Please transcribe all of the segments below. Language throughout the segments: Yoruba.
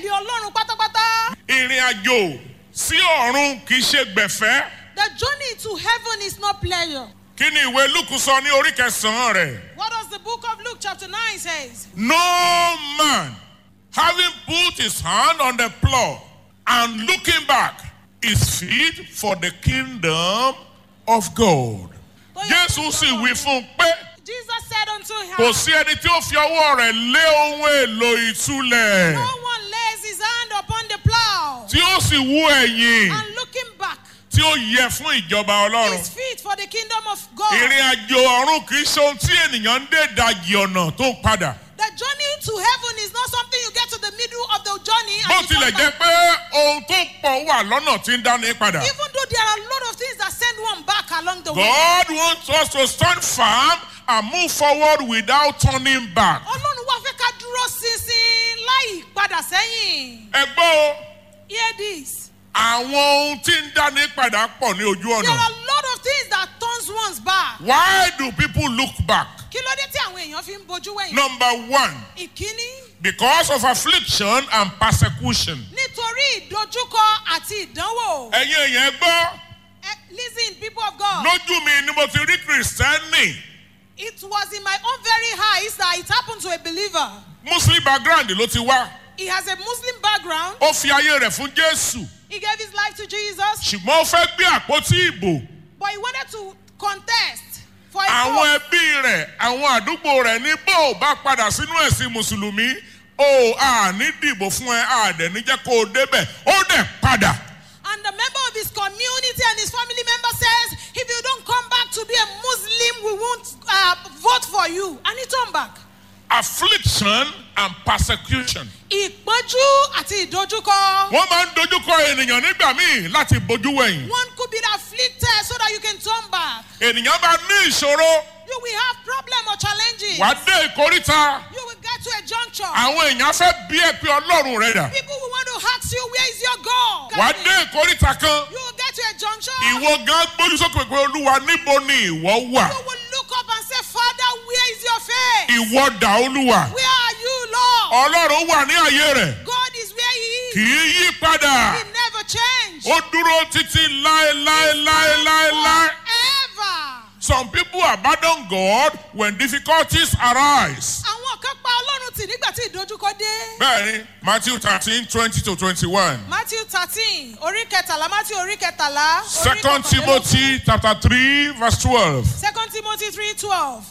tẹ̀lé ọlọ́run pátápátá. ìrìn àjò sí ọ̀run kì í ṣe gbẹ̀fẹ́ The journey to heaven is not pleasure. kí ni ìwé lùkù sọ ní orí kẹsàn-án rẹ̀. What does the book of Luke chapter 9 says? No man having put his hand on the plow and looking back is fit for the kingdom of God. Jésù sì wí fún un pé Jesus said unto kò her, sí ẹni tí ó fi ọwọ́ rẹ̀ lé ohun èlò ìtúlẹ̀ No one lays his hand upon the plow tí ó sì wú ẹ̀yìn and looking back tí ó yẹ fún ìjọba Ọlọ́run. is fit for the kingdom of God. Ìrìn àjò ọ̀run kì í ṣe ohun tí ènìyàn ń dé ìdajì ọ̀nà tó ń padà. The journey to heaven is not something you get to the middle of the journey Bó and you tilẹ̀ come jẹ́ back. pé ohun tó pọ̀ wà lọ́nà tí ń dání padà. Even though there are a lot of things that send one back along the way. God wants us to stand firm and move forward without turning back. Ọlọ́run wá fẹ́ ká dúró ṣinṣin láì padà sẹ́yìn. Ẹ gbọ́ o, Hear this. àwọn ohun tí ń dání padà pọ̀ ní ojú There ọ̀nà. are a lot of things that turns one's back. Why do people look back? Kí ló dé tí àwọn èèyàn fi ń bojú wẹ̀yìn? Number one, Ìkíní because of affliction and persecution. nítorí ìdojúkọ àti ìdánwò. Ẹ̀yin èèyàn ẹ gbọ́, Eh, Listen people of God. lójú mi ni mo ti rí Kìrìsìtẹ́nì. It was in my own very eyes that it happened to a believer. Muslim background ló ti wá. He has a Muslim background. Ó fi ayé rẹ̀ fún Jésù. He gave his life to Jesus, Ṣùgbọ́n ó fẹ́ gbé àpótí ìbò. but he wanted to contest for a àwọn post. ẹbí rẹ̀ àwọn àdúgbò rẹ̀ ní bó o bá padà sínú ẹ̀sìn mùsùlùmí o à ní dìbò fún ẹ àdẹ̀ níjẹ́ kó o débẹ̀ ó dẹ̀ padà. And the member of his community and his family member says, if you don't come back to be a Muslim, we won't uh, vote for you. And he turned back. affliction and persecution. Ìpọ́njú àti ìdojúkọ. wọ́n máa ń dojúkọ ènìyàn nígbà míì láti bójú wẹ̀yìn. One could be afflicted so that you can turn back. ènìyàn bá ní ìṣòro You will have problem or challenges. wà á dé ìkóríta You will get to a juncture. àwọn èèyàn fẹ́ bí ẹ pé ọlọ́run rẹ̀ dà. People will want to ask you, where is your God? wà á dé ìkóríta kan You will get to a juncture. ìwọ gan gbójú sókè pé olúwa níbo ni ìwọ wà. You will look up and say, Father, where is your faith? ìwọ dà olúwa. Where are you, Lord? ọlọ́run wà ní àyè rẹ̀. God is where He is. kì í yí padà. He never changed. ó dúró títí láéláéláéláéláé. Ever. some people abandon God when difficulties arise. Àwọn kan pa Ọlọ́run tì nígbà tí ìdojúkọ dé. bẹ́ẹ̀ni Matthew thirteen twenty to twenty-one. Matthew thirteen orí kẹtàlá Matthew orí kẹtàlá. orí Second kọkànlélógún. Timothy chapter three verse twelve. Second Timothy three twelve.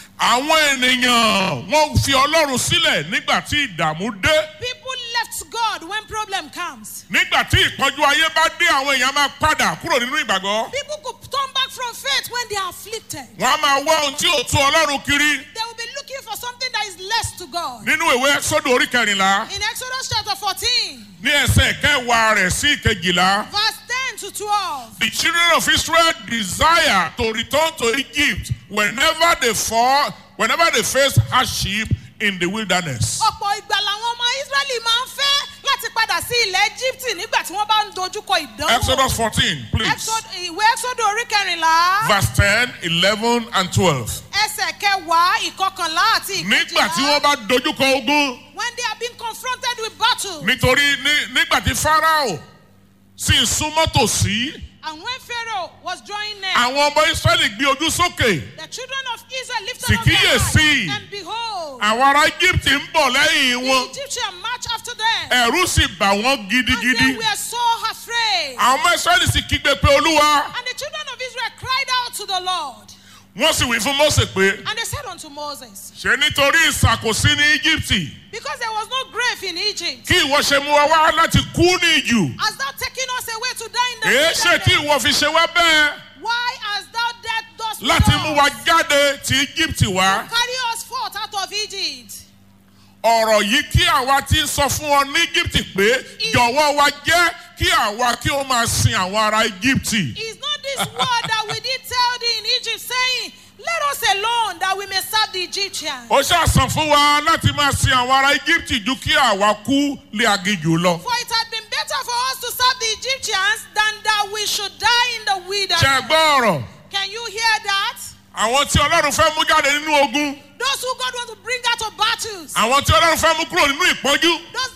àwọn ènìyàn wọ́n fi Ọlọ́run sílẹ̀ nígbà tí ìdààmú dé. People left God when problem comes. nígbà tí ìpọ́njú ayé bá dé àwọn èèyàn máa padà kúrò nínú ìgbàgbọ́. People could turn back from faith when they are afflicted. wọ́n á máa wá ohun tí ò tó Ọlọ́run kiri. They will be looking for something that is less to God. nínú ìwé sódò orí kẹrìnlá In Exodus chapter 14, ní ẹsẹ̀ kẹwàá rẹ̀ sí ìkejìlá. verse 10 to 12. The children of Israel desire to return to Egypt whenever they fall, whenever they face hardship in the wilderness. ọ̀pọ̀ ìgbà làwọn ọmọ Ísírẹ́lì máa ń fẹ́ láti padà sí ilẹ̀ Íjíbítì nígbà tí wọ́n bá ń dojúkọ ìdánwò. Exodus 14, please. Exod- ìwé Ẹ́xọ́dù orí kẹrìnlá Verse 10, 11, and 12. ẹsẹ̀ kẹwàá ìkọkànlá àti Nígbà tí ìkejìlá. wọ́n bá dojúkọ ogun, When they are being confronted with battle. nítorí ní- nígbà tí Pharaoh sì ń súnmọ́ tòsí, And when Pharaoh was drawing near, àwọn ọmọ Ísírẹ́lì gbé ojú sókè. the children of Israel lifted Sì up their kíyèsí. eyes, and behold, Àwọn ará Egypt ń bọ̀ lẹ́yìn the wọn. Egyptian marched after them. Ẹ̀rù sì bà wọ́n And gidigidi. they were so afraid. Àwọn ọmọ Ísírẹ́lì sì kígbe pé Olúwa. And the children of Israel cried out to the Lord. wọ́n sì wí fún Mósè pé And they said unto Moses, ṣe nítorí ìṣàkóso ní Íjíbítì Because there was no grave in Egypt, kí ìwọ ṣe mú wa wá láti kú ní ìjù hast thou taken us away to die in the èé ṣe tí wilderness? ìwọ fi ṣe wá bẹ́ẹ̀ Why hast thou dead thus láti mú wa us? jáde tí Íjíbítì wá. Carry us forth out of Egypt. ọ̀rọ̀ yìí kí àwa ti ń sọ fún ọ ní Íjíbítì pé jọ̀wọ́ wa jẹ́ kí àwa kí ó máa sin àwọn ará Íjíbítì. Is not this word that we did tell thee in Egypt, saying, Let us alone that we may serve the Egyptians? ó ṣàṣàn fún wa láti máa sin àwọn ará Íjíbítì ju kí àwa kú lé aginjù lọ. For it had been better for us to serve the Egyptians than that we should die in the ṣe wilderness. gbọ́ ọ̀rọ̀ Can you hear that? àwọn tí Ọlọ́run fẹ́ mú jáde nínú ogun Those who God want to bring out of battles, àwọn tí Ọlọ́run fẹ́ mú kúrò nínú ìpọ́njú those